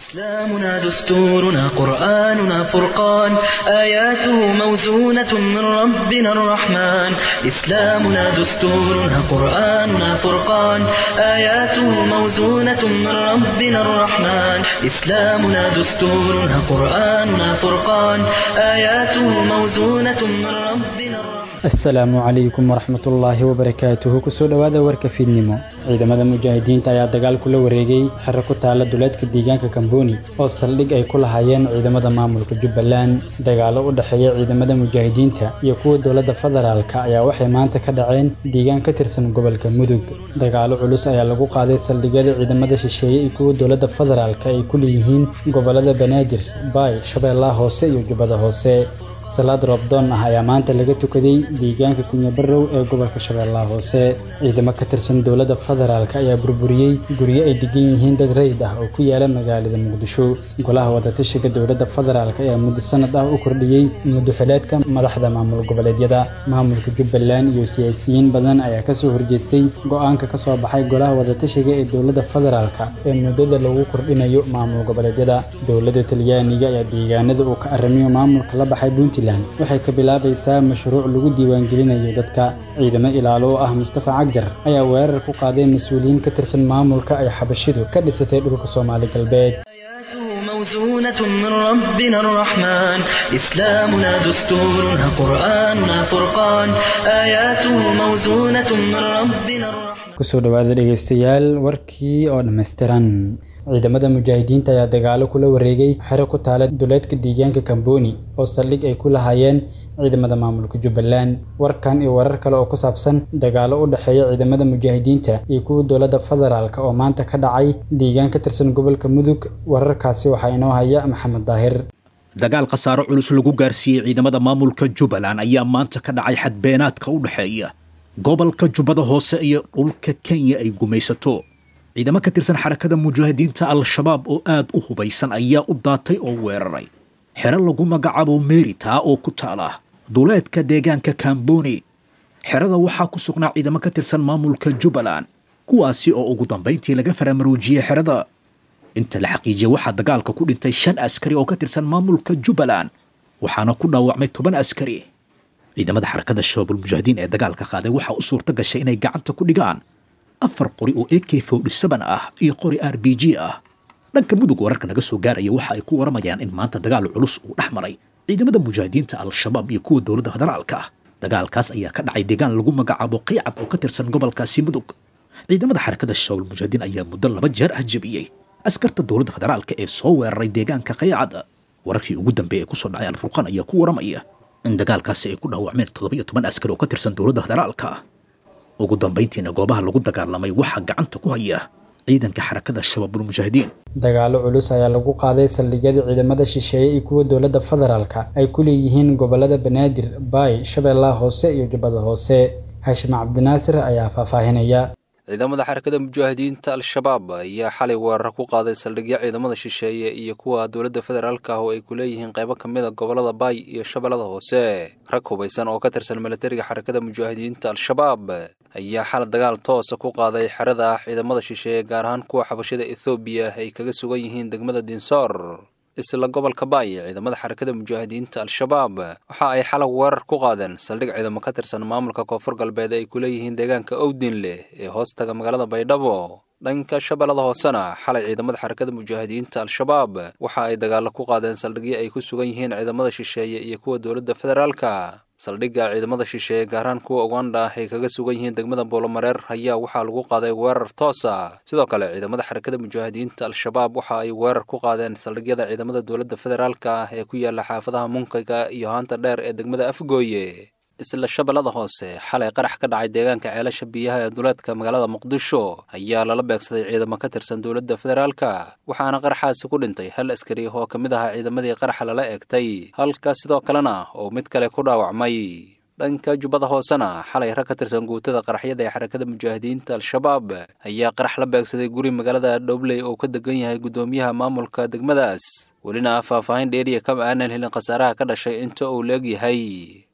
إسلامنا دستورنا قرآننا فرقان آياته موزونة من ربنا الرحمن إسلامنا دستورنا قرآننا فرقان آياته موزونة من ربنا الرحمن إسلامنا دستورنا قرآننا فرقان آياته موزونة من ربنا الرحمن asalaamu calaykum waraxmatullaahi wabarakaatuhu kusoo dhowaada warka fiidnimo ciidamada mujaahidiinta ayaa dagaal kula wareegay xero ku taala duleedka deegaanka kamboni oo saldhig ay ku lahaayeen ciidamada maamulka jubbaland dagaalo u dhexeeya ciidamada mujaahidiinta iyo kuwa dowladda federaalka ayaa waxay maanta ka dhaceen deegaan ka tirsan gobolka mudug dagaalo culus ayaa lagu qaaday saldhigyada ciidamada shisheeye iyo kuwa dowladda federaalka ay ku leeyihiin gobolada banaadir baay shabeellaha hoose iyo jubbada hoose salaad roobdoon ah ayaa maanta laga tukaday deegaanka kunyabarow ee gobolka shabeellaha hoose ciidamo ka tirsan dowladda federaalk ayaa burburiyey guryo ay degan yihiin dad rayid ah oo ku yaala magaalada muqdisho golaha wadatashiga dowladda federaalk ayaa muddo sanad ah u kordhiyey muddoxileedka madaxda maamul goboleedyada maamulka jubbaland iyo siyaasiyiin badan ayaa kasoo horjeestay go-aanka kasoo baxay golaha wadatashiga ee dowladda federaalk ee muddada lagu kordhinayo maamul goboleedyada dowladda talyaaniga ayaa deegaanada uu ka aramiyo maamulka la baxay puntland waxay ka bilaabaysaa mashruuc lagu diiwaangelinayo dadka ciidamo ilaalo oo ah mustafa cagjar ayaa weerar ku qaaday mas-uuliyiin ka tirsan maamulka ay xabashidu ka dhisatay dhulka soomaali galbeed آياته موزونة من ربنا الرحمن إسلامنا دستورنا قرآننا فرقان آياته موزونة من ربنا الرحمن kusoo dhowaada dhegaystayaal warkii oo dhammaystiran ciidamada mujaahidiinta ayaa dagaalo kula wareegay xero ku taala duleedka deegaanka kamboni oo saldhig ay ku lahaayeen ciidamada maamulka jubbaland warkan iyo warar kale oo ku saabsan dagaalo u dhexeeya ciidamada mujaahidiinta iyo kuwa dowladda federaalk oo maanta ka dhacay deegaan ka tirsan gobolka mudug wararkaasi waxaa inoo haya maxamed daahir dagaal khasaaro culus lagu gaarsiiyey ciidamada maamulka jubbaland ayaa maanta ka dhacay xadbeenaadka u dhexeeya gobolka jubbada hoose iyo dhulka kenya ay gumaysato ciidamo ka tirsan xarakada mujaahidiinta al-shabaab oo aad u hubaysan ayaa u daatay oo weeraray xero lagu magacaabo meeritaa oo ku taala duleedka deegaanka kamboni xerada waxaa ku sugnaa ciidamo ka tirsan maamulka jubbaland kuwaasi oo ugu dambayntii laga faramaruujiyey xerada inta la xaqiijiyay waxaa dagaalka ku dhintay shan askari oo ka tirsan maamulka jubbaland waxaana ku dhaawacmay toban askari ciidamada xarakada shabaabulmujaahidiin ee dagaalka qaaday waxaa u suurta gashay inay gacanta ku dhigaan afar qori oo a k fowdhisaban ah iyo qori r b g ah dhanka mudug wararka naga soo gaaraya waxa ay ku waramayaan in maanta dagaal culus uu dhex maray ciidamada mujaahidiinta al-shabaab iyo kuwa dowladda federaalka ah dagaalkaas ayaa ka dhacay deegaan lagu magacaabo qiicad oo ka tirsan gobolkaasi mudug ciidamada xarakada shabaabulmujaahidiin ayaa muddo laba jeer ah jebiyey askarta dowladda federaalka ee soo weeraray deegaanka qiicad wararkii ugu dambeeya ee kusoo dhacay alfurqaan ayaa ku waramaya in dagaalkaasi ay ku dhaawacmeen toddobiyo toban askari oo ka tirsan dowladda federaalka ugu dambayntiina goobaha lagu dagaalamay waxaa gacanta ku haya ciidanka xarakada shabaabulmujaahidiin dagaalo culus ayaa lagu qaaday saldhigyada ciidamada shisheeye iyo kuwa dowladda federaalka ay ku leeyihiin gobolada banaadir baay shabeellaha hoose iyo jubbada hoose hashim cabdinaasir ayaa faahfaahinaya ciidamada xarakada mujaahidiinta al-shabaab ayaa xalay weerar ku qaaday saldhigyo ciidamada shisheeye iyo kuwa dowladda federaalka ah oo ay ku leeyihiin qaybo ka mid a gobolada baay iyo shabeellada hoose rag hubaysan oo ka tirsan milatariga xarakada mujaahidiinta al-shabaab ayaa xal dagaal toosa ku qaaday xerada ciidamada shisheeye gaar ahaan kuwa xabashada ethoobiya ay kaga sugan yihiin degmada dinsoor isla gobolka baay ciidamada xarakada mujaahidiinta al-shabaab waxa ay xalag weerar ku qaadeen saldhig ciidamo ka tirsan maamulka koonfur galbeed ay ku leeyihiin deegaanka owdinleh ee hoostaga magaalada baydhabo dhanka shabeellada hoosena xalay ciidamada xarakada mujaahidiinta al-shabaab waxa ay dagaalo ku qaadeen saldhigyo ay ku sugan yihiin ciidamada shisheeye iyo kuwa dowladda federaalka saldhigga ciidamada shisheeye gaarhaan kuwa uganda ay kaga sugan yihiin degmada boolomareer ayaa waxaa lagu qaaday weerar toosa sidoo kale ciidamada xarakada mujaahidiinta al-shabaab waxa ay weerar ku qaadeen saldhigyada ciidamada dowladda federaalka ah ee ku yaala xaafadaha munkayga iyo haanta dheer ee degmada afgooye isla shabeellada hoose xalay qarax ka dhacay deegaanka ceelasha biyaha ee duleedka magaalada muqdisho ayaa lala beegsaday ciidamo ka tirsan dowladda federaalka waxaana qaraxaasi ku dhintay hal askari oo ka mid ahaa ciidamadii qaraxa lala eegtay halka sidoo kalena oo mid kale ku dhaawacmay dhanka jubbada hoosena xalay rag ka tirsan guutada qaraxyada ee xarakada mujaahidiinta al-shabaab ayaa qarax la beegsaday guri magaalada dhowley oo ka degan yahay guddoomiyaha maamulka degmadaas welina faahfaahin dheeriya kama aanan helin khasaaraha ka dhashay inta uu leegyahay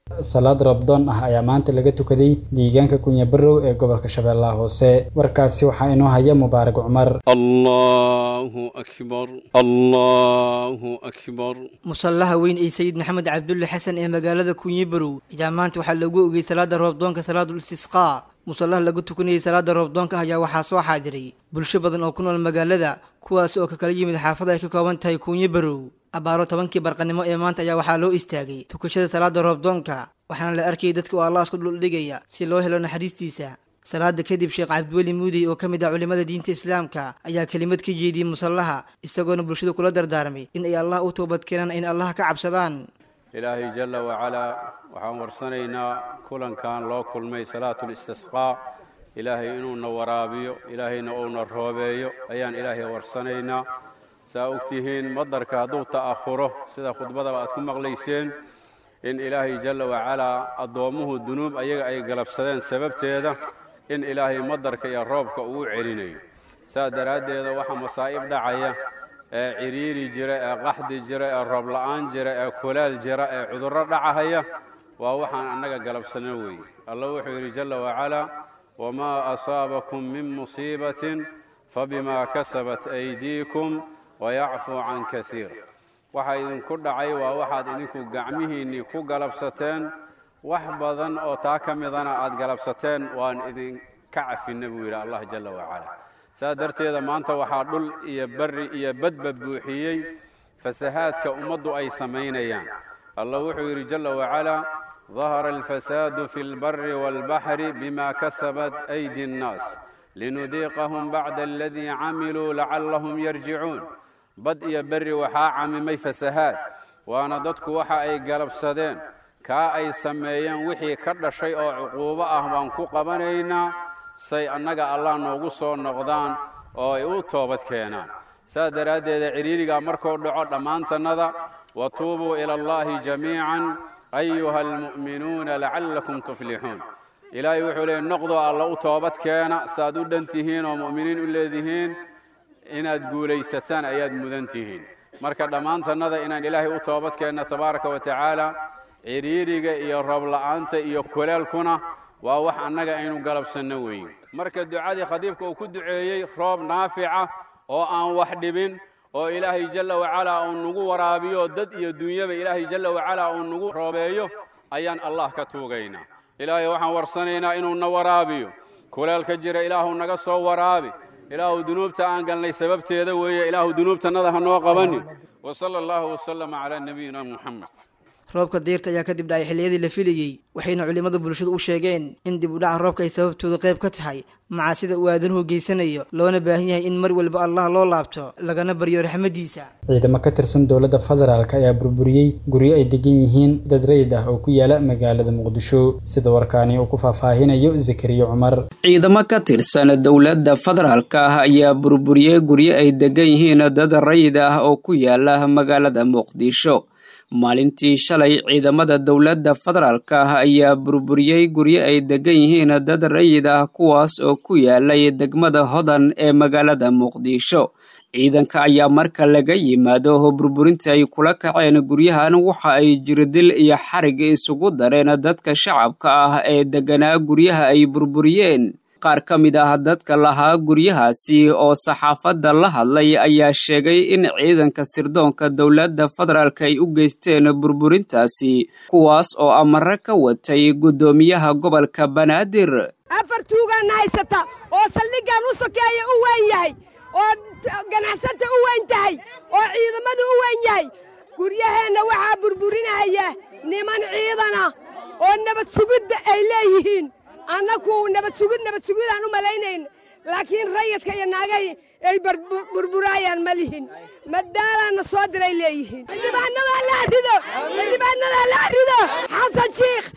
salaad rabdoon ah ayaa maanta laga tukaday deegaanka kunyabarow ee gobolka shabeellaha hoose warkaasi waxaa inoo haya mubaarak cumar allahu akbar allahu akbar musallaha weyn ee sayid maxamed cabdulle xasan ee magaalada kunyibarow ayaa maanta waxaa loogu ogey salaada roobdoonka salaadul istisqaa musallaha lagu tukanayay salaada roobdoonka ayaa waxaa soo xaadiray bulsho badan oo ku nool magaalada kuwaas oo ka kala yimid xaafada ay ka kooban tahay kunyibarow abaaro tobankii barqanimo ee maanta ayaa waxaa loo istaagay tukashada salaada roobdoonka waxaana la arkayay dadka oo allah isku dhuldhigaya si loo helo naxariistiisa salaada kadib sheekh cabdiweli muudey oo ka mid ah culimmada diinta islaamka ayaa kelimad ka jeediyey musallaha isagoona bulshada kula dardaarmay in ay allah u toobadkeenaan in allah ka cabsadaan ilaahay jalla wacalaa waxaan warsanaynaa kulankan loo kulmay salaatul istisqaa ilaahay inuuna waraabiyo ilaahayna uuna roobeeyo ayaan ilaahay warsanaynaa saa ogtihiin madarka hadduu ta'ahuro sida khudbadaba aad ku maqlayseen in ilaahay jalla wacalaa addoommuhu dunuub ayaga ay galabsadeen sababteeda in ilaahay madarka iyo roobka uu celinayo saa daraaddeeda waxaa masaa'ib dhacaya ee cidhiiri jira ee qaxdi jira ee roob la'aan jira ee kulaal jira ee cudurro dhacahaya waa waxaan annaga galabsano weeye allah wuxuu yidhi jalla wacalaa wamaa asaabakum min musiibatin fabimaa kasabat aydiikum wayacfuu can kasiir waxa idinku dhacay waa waxaad idinku gacmihiinnii ku galabsateen wax badan oo taa ka midana aad galabsateen waan idinka cafinna buu yidhi allah jalla wacalaa saa darteeda maanta waxaa dhul iyo barri iyo badba buuxiyey fasahaadka ummaddu ay samaynayaan allah wuxuu yidhi jalla wacalaa dahara alfasaadu fi lbari waalbaxri bima kasabat aydi annaas linudiiqahum bacda aladii camiluu lacallahum yarjicuun bad iyo berri waxaa camimay fasahaad waana dadku waxa ay galabsadeen kaa ay sameeyeen wixii ka dhashay oo cuquubo ah baan ku qabanaynaa say annaga allah noogu soo noqdaan oo ay u toobad keenaan saas daraaddeeda cidhiirigaa markuu dhaco dhammaantannada wa tuubuu ila allaahi jamiican ayuha almu'minuuna lacallakum tuflixuun ilaahay wuxuu leeyay noqdoo alla u toobad keena saaad u dhan tihiin oo mu'miniin u leedihiin inaad guulaysataan ayaad mudan tihiin marka dhammaantannada inaan ilaahay u toobad keenna tabaaraka wa tacaala cidhiiriga iyo roobla'aanta iyo kuleelkuna waa wax annaga aynu galabsanno weeye marka ducadii khadiibka uu ku duceeyey roob naafica oo aan wax dhibin oo ilaahay jalla wacalaa uu nagu waraabiyo dad iyo dunyaba ilaahay jalla wacalaa uu nagu roobeeyo ayaan allah ka tuugaynaa ilaahay waxaan warsanaynaa inuuna waraabiyo kuleelka jira ilaahu naga soo waraabi ilaahu dunuubta aan galnay sababteeda weeye ilaahu dunuubtannada ha noo qabanin wa sala allahu wasalama calaa nabiyina muxamed roobka deyrta ayaa kadib dhacay xilliyadii la filayey waxayna culimmadu bulshadu u sheegeen in dib u dhaca roobka ay sababtooda qayb ka tahay macaasida uu aadanuhu geysanayo loona baahan yahay in mar walba allah loo laabto lagana baryo raxmaddiisa ciidamo ka tirsan dowladda federaalk ayaa burburiyey guryo ay degan yihiin dad rayid ah oo ku yaala magaalada muqdisho sida warkaani uu ku faahfaahinayo zakariya cumar ciidamo ka tirsan dowladda federaalka ah ayaa burburiyey guryo ay degan yihiin dad rayid ah oo ku yaala magaalada muqdisho maalintii shalay ciidamada dowladda federaalka ah ayaa burburiyey guryo ay degan yihiin dad rayid ah kuwaas oo ku yaalay degmada hodan ee magaalada muqdisho ciidanka ayaa marka laga yimaado burburinta ay kula kaceen guryahan waxa ay jirdil iyo xarig isugu dareen dadka shacabka ah ee deganaa guryaha ay burburiyeen qaar ka mid ah dadka lahaa guryahaasi oo saxaafadda la hadlay ayaa sheegay in ciidanka sirdoonka dowladda federaalk ay u geysteen burburintaasi kuwaas oo amare ka watay guddoomiyaha gobolka banaadir afar tuugaana haysata oo saldhiggan u sokeeya u weyn yahay oo ganacsata u weyn tahay oo ciidamadu u weyn yahay guryaheenna waxaa burburinaya niman ciidana oo nabad sugidda ay leeyihiin annaku nabad sugid nabad sugidaan u malaynayn laakiin rayidka iyo naagay ay burburaayaan ma lihin madaalaanna soo diray leeyihiin xildhibaanadaa la rido xildhibaanadaa la rido xasan shiikh haddaa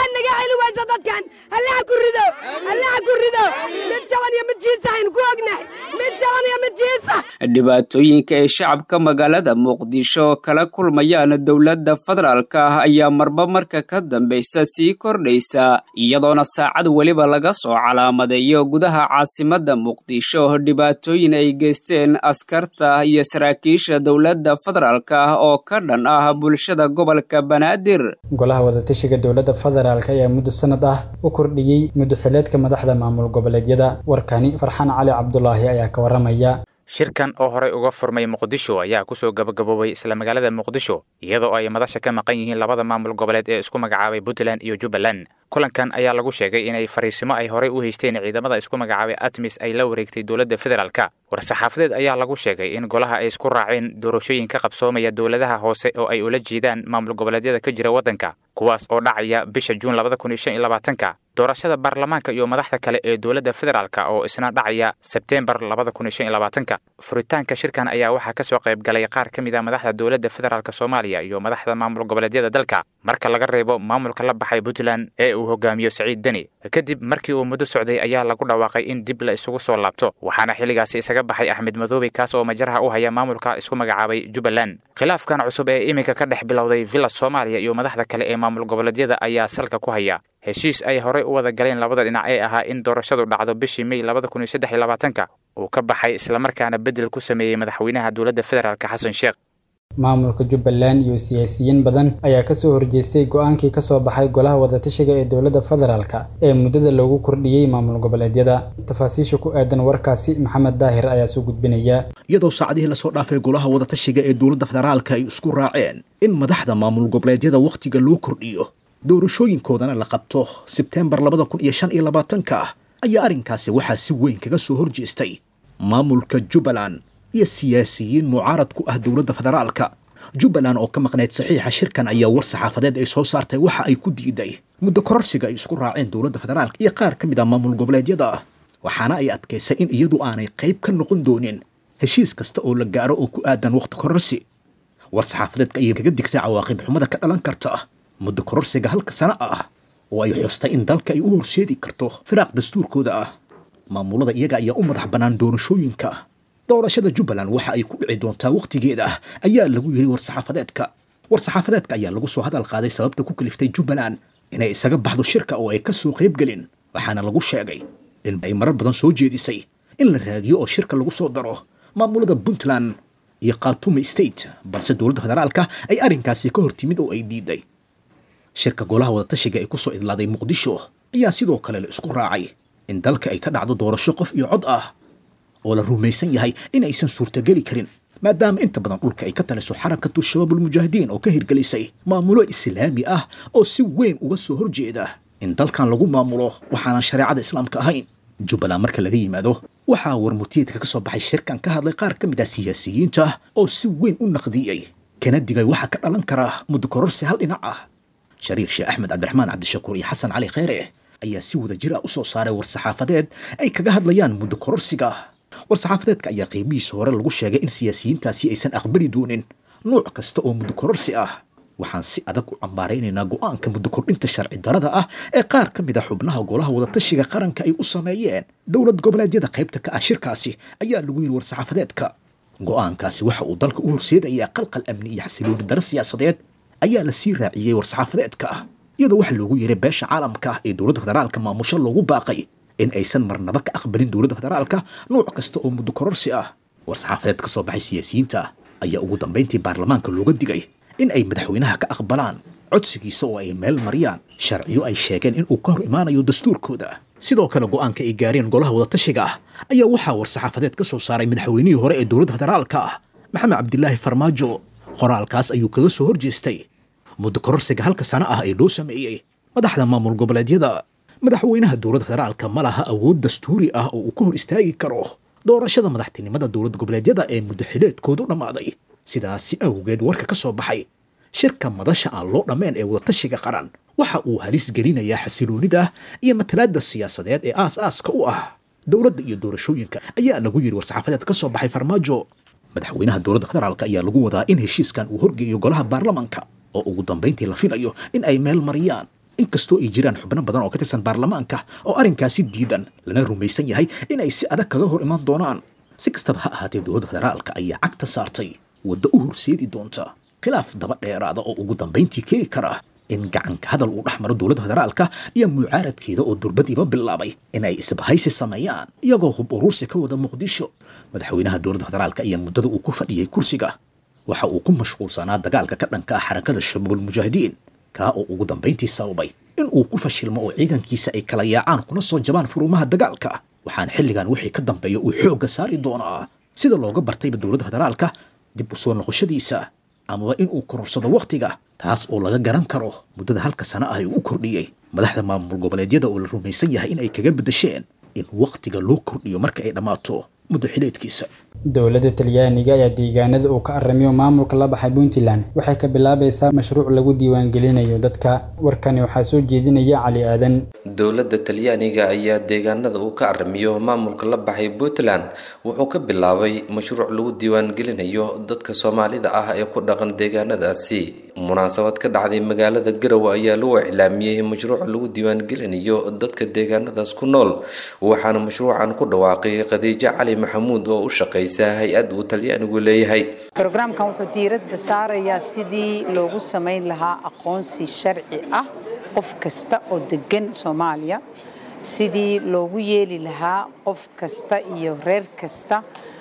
waa naga celi waysa dadkan allaha ku rido allaha ku rido mid jaban iyo mid jiisa aynu ku ognahay mid jaban iyo mid jiisa dhibaatooyinka ay shacabka magaalada muqdisho kala kulmayaan dowladda federaalka ah ayaa marba marka ka dambaysa sii kordhaysa iyadoona saacad weliba laga soo calaamadeeyo gudaha caasimadda muqdisho dhibaatooyin ay geysteen askarta iyo saraakiisha dowladda federaalka ah oo ka dhan ah bulshada gobolka banaadir golaha wadatashiga dowladda federaalk ayaa muddo sanad ah u kordhiyey muddoxileedka madaxda maamul goboleedyada warkani farxaan cali cabdulaahi ayaa ka waramaya shirkan oo horey uga furmay muqdisho ayaa kusoo gabagaboobay isla magaalada muqdisho iyadoo ay madasha ka maqan yihiin labada maamul goboleed ee isku magacaabay puntland iyo jubbaland kulankan ayaa lagu sheegay inay fariisimo ay horey u haysteen ciidamada isku magacaabay atmis ay la wareegtay dowladda federaalka war-saxaafadeed ayaa lagu sheegay in golaha ay isku raaceen doorashooyin ka qabsoomaya dowladaha hoose oo ay ula jeedaan maamul goboleedyada ka jira waddanka kuwaas oo dhacaya bisha juun labada kun iyo shan iyo labaatanka doorashada baarlamaanka iyo madaxda kale ee dowladda federaalka oo isna dhacaya sebteembar labada kun iyo shan iyo labaatanka furitaanka shirkan ayaa waxaa kasoo qayb galay qaar ka mid a madaxda dowladda federaalk soomaaliya iyo madaxda maamul goboleedyada dalka marka laga reebo maamulka la baxay puntland ee uu hogaamiyo saciid deni kadib markii uu muddo socday ayaa lagu dhawaaqay in dib la isugu soo laabto waxaana xilligaasi isaga baxay axmed madoobe kaas oo majaraha u haya maamulka isku magacaabay jubbaland khilaafkan cusub ee iminka ka dhex bilowday villa soomaaliya iyo madaxda kale ee maamul goboleedyada ayaa salka ku haya heshiis ay horey u wada galeen labada dhinac ee ahaa in doorashadu dhacdo bishii mey labada kun iyo saddex iyo labaatanka uu ka baxay islamarkaana beddel ku sameeyey madaxweynaha dowladda federaalk xasan sheekh maamulka jubbaland iyo siyaasiyiin badan ayaa kasoo horjeestay go-aankii kasoo baxay golaha wadatashiga ee dowladda federaalk ee muddada loogu kordhiyey maamul goboleedyada tafaasiisha ku aadan warkaasi maxamed daahir ayaa soo gudbinaya iyadoo saacadihii lasoo dhaafay golaha wadatashiga ee dowladda federaalka ay isku raaceen in madaxda maamul goboleedyada wakhtiga loo kordhiyo doorashooyinkoodana la qabto sebteembar labada kun iyo shan iyo labaatanka ah ayaa arrinkaasi waxaa si weyn kaga soo horjeestay maamulka jubbaland iyo siyaasiyiin mucaarad ku ah dowladda federaalka jubbaland oo ka maqnayd saxiixa shirkan ayaa war saxaafadeed ay soo saartay waxa ay ku diiday muddo kororsiga ay isku raaceen dowladda federaalka iyo qaar ka mid ah maamul goboleedyada waxaana ay adkaysay in iyadu aanay qayb ka noqon doonin heshiis kasta oo la gaaro oo ku aadan wakhti kororsi war saxaafadeedka ayay kaga digtay cawaaqib xumada ka dhalan karta muddo kororsiga halka sano ah oo ay xustay in dalka ay u horseedi karto firaaq dastuurkooda ah maamulada iyaga ayaa u madax bannaan doorashooyinka doorashada jubbaland waxa ay ku dhici doontaa wakhtigeeda ayaa lagu yidhi war-saxaafadeedka war-saxaafadeedka ayaa lagu soo hadal qaaday sababta ku kaliftay jubbaland inay isaga baxdo shirka oo ay ka soo qayb gelin waxaana lagu sheegay in ay marar badan soo jeedisay in la raadiyo oo shirka lagu soo daro maamulada puntland iyo khatumi state balse dowladda federaalka ay arrinkaasi ka hor timid oo ay diiday shirka golaha wadatashiga ee kusoo idlaaday muqdisho ayaa sidoo kale la isku raacay in dalka ay ka dhacdo doorasho qof iyo cod ah oo la rumaysan yahay in aysan suurtageli karin maadaama inta badan dhulka ay ka taliso xarakatu shabaabulmujaahidiin oo ka hirgelisay maamulo islaami ah oo si weyn uga soo horjeeda in dalkan lagu maamulo waxaanan shareecada islaamka ahayn jubbaland marka laga yimaado waxaa warmutiyeedka ka soo baxay shirkan ka hadlay qaar ka mid ah siyaasiyiinta oo si weyn u naqdiyey kana digay waxaa ka dhalan kara muddo kororsi hal dhinac ah shariif sheekh axmed cabdiraxmaan cabdishakuur iyo xasan cali kheyre ayaa si wada jir ah u soo saaray war-saxaafadeed ay kaga hadlayaan muddo kororsiga war-saxaafadeedka ayaa qiimihiisa hore lagu sheegay in siyaasiyiintaasi aysan aqbali doonin nuuc kasta oo muddo kororsi ah waxaan si adag u cambaaraynaynaa go-aanka muddo kordhinta sharci darada ah ee qaar ka mid a xubnaha golaha wadatashiga qaranka ay u sameeyeen dowlad goboleedyada qaybta ka ah shirkaasi ayaa lagu yidhi war-saxaafadeedka go-aankaasi waxa uu dalka u horseedayaa qalqal amni iyo xasilooni daro siyaasadeed ayaa la sii raaciyey war-saxaafadeedka ah iyadoo waxa loogu yeeray beesha caalamka ah ee dowladda federaalka maamusho loogu baaqay in aysan marnaba ka aqbalin dowladda federaalka nuuc kasta oo muddo kororsi ah war-saxaafadeed ka soo baxay siyaasiyiinta ayaa ugu dambayntii baarlamaanka looga digay in ay madaxweynaha ka aqbalaan codsigiisa oo ay meel mariyaan sharciyo ay sheegeen in uu ka hor imaanayo dastuurkooda sidoo kale go-aanka ay gaareen golaha wadatashiga ah ayaa waxaa war-saxaafadeed ka soo saaray madaxweynihii hore ee dowladda federaalka ah maxamed cabdilaahi farmaajo qoraalkaas ayuu kaga soo horjeestay muddo kororsiga halka sano ah ee loo sameeyey madaxda maamul goboleedyada madaxweynaha dowladda federaalka ma laha awood dastuuri ah oo uu ka hor istaagi karo doorashada madaxtinimada dowlad goboleedyada ee muddo xileedkoodu dhammaaday sidaasi awgeed warka ka soo baxay shirka madasha aan loo dhammayn ee wadatashiga qaran waxa uu halis gelinayaa xasiloonida iyo matalaadda siyaasadeed ee aas-aaska u ah dowladda iyo doorashooyinka ayaa lagu yidhi war-saxaafadeed ka soo baxay farmaajo madaxweynaha dowladda federaalka ayaa lagu wadaa in heshiiskan uu horgeeyo golaha baarlamanka oo ugu dambayntii la filayo in ay meel mariyaan inkastoo ay jiraan xubno badan oo ka tirsan baarlamaanka oo arrinkaasi diidan lana rumaysan yahay in ay si adag kaga hor imaan doonaan si kastaba ha ahaatee dowladda federaalka ayaa cagta saartay waddo u horseedi doonta khilaaf daba dheeraada oo ugu dambayntii keeni kara in gacanka hadal uu dhex maro dowladda federaalka iyo mucaaradkeeda oo durbadiiba bilaabay in ay isbahaysi sameeyaan iyagoo hub uruursi ka wada muqdisho madaxweynaha dowladda federaalka ayaa muddada uu ku fadhiyey kursiga waxa uu ku mashquulsanaa dagaalka ka dhanka ah xarakada shabaabul mujaahidiin kaa oo ugu dambayntii sababay in uu ku fashilmo oo ciidankiisa ay kala yaacaan kuna soo jabaan furumaha dagaalka waxaan xilligan wixii ka dambeeya uu xoogga saari doonaa sida looga bartayba dowladda federaalka dib u soo noqoshadiisa amaba in uu kororsado wakhtiga taas oo laga garan karo muddada halka sana ah uu u kordhiyey madaxda maamul goboleedyada oo la rumaysan yahay in ay kaga beddesheen in wakhtiga loo kordhiyo marka ay dhammaato muddo xileedkiisa dowladda talyaaniga ayaa deegaanada uu ka aramiyo maamulka la baxay puntland waxay ka bilaabaysaa mashruuc lagu diiwaangelinayo dadka warkani waxaa soo jeedinaya cali aadan dowladda talyaaniga ayaa deegaanada uu ka aramiyo maamulka la baxay puntland wuxuu ka bilaabay mashruuc lagu diiwaangelinayo dadka soomaalida ah ee ku dhaqan deegaanadaasi munaasabad ka dhacday magaalada garowe ayaa lagu iclaamiyey mashruuca lagu diiwaangelinayo dadka deegaanadaas ku nool waxaana mashruucan ku dhawaaqay khadiijo cali maxamuud oo u shaqaysa hay-ad uu talyaanigu leeyahay brogramkan wuxuu diiradda saarayaa sidii loogu samayn lahaa aqoonsi sharci ah qof kasta oo degan soomaaliya sidii loogu yeeli lahaa qof kasta iyo reer kasta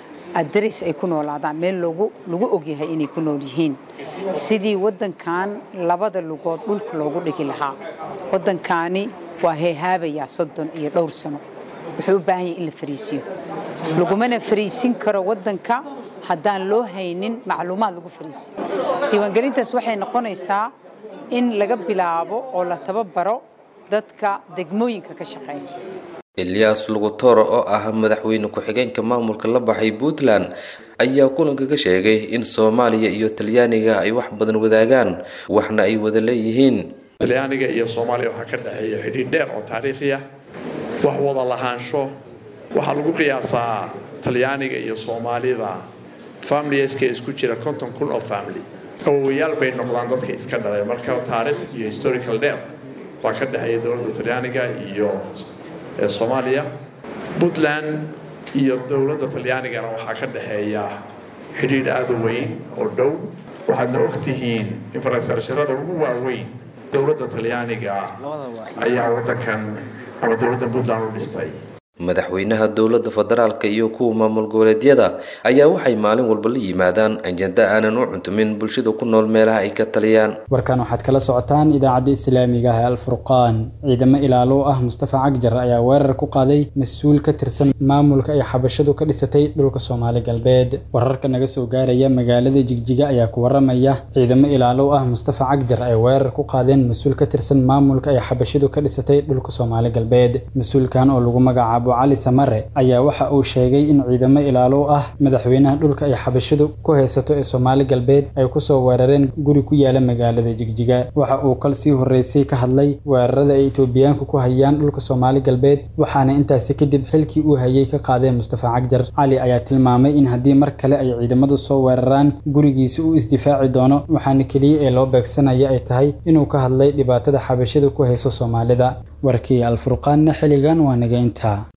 adres ay ku noolaadaan meel lagu ogyahay inay ku nool yihiin sidii waddankan labada lugood dhulka loogu dhigi lahaa waddankaani waa heehaabayaa soddon iyo dhowr sano wuxuu u baahan yahay in la fariisiyo lagumana fariisin karo waddanka haddaan loo haynin macluumaad lagu fariisiyo diiwaangelintaas waxay noqonaysaa in laga bilaabo oo la tababaro dadka degmooyinka ka shaqeeya eliyas lugutoro oo ah madaxweyne ku-xigeenka maamulka la baxay puntland ayaa kulanka ka sheegay in soomaaliya iyo talyaaniga ay wax badan wadaagaan waxna ay wada leeyihiin talyaaniga iyo soomaaliya waxaa ka dhexeeya xidhiidh dheer oo taariikhi ah wax wada lahaansho waxaa lagu qiyaasaa talyaaniga iyo soomaalida familieska isku jira konton kun oo family awowayaal bay noqdaan dadka iska dhalay marka taariikh iyo historical dheer baa ka dhexeeya dowladda talyaaniga iyo soomaaliya puntland iyo dowladda talyaanigana waxaa ka dhexeeya xidhiidh aada u weyn oo dhow waxaadna ogtihiin infrastructurada ugu waaweyn dowladda talyaaniga ayaa waddankan ama dowladda puntland u dhistay madaxweynaha dowladda federaalka iyo kuwa maamul goboleedyada ayaa waxay maalin walba la yimaadaan ajenda aanan u cuntumin bulshada ku nool meelaha ay ka taliyaan warkan waxaad kala socotaan idaacadda islaamiga ah ee alfurqaan ciidamo ilaalo ah mustafa cagjar ayaa weerar ku qaaday mas-uul ka tirsan maamulka ay xabashadu ka dhisatay dhulka soomaali galbeed wararka naga soo gaaraya magaalada jigjiga ayaa ku waramaya ciidamo ilaalo ah mustafa cagjar ay weerar ku qaadeen mas-uul ka tirsan maamulka ay xabashadu ka dhisatay dhulka soomaali galbeed mas-uulkan oo lagu magacaabo cali samare ayaa waxa uu sheegay in ciidamo ilaalo ah madaxweynaha dhulka ay xabashadu ku haysato ee soomaali galbeed ay kusoo weerareen guri ku yaala magaalada jigjiga waxa uu kal sii horreysay ka hadlay weerarada ay etoobiyaanku ku hayaan dhulka soomaali galbeed waxaana intaasi kadib xilkii uu hayay ka qaadeen mustafa cagjar cali ayaa tilmaamay in haddii mar kale ay ciidamadu soo weeraraan gurigiisa uu isdifaaci doono waxaana keliya ee loo beegsanaya ay tahay inuu ka hadlay dhibaatada xabashadu ku hayso soomaalida warkii alfurqaanna xilligan waa naga intaa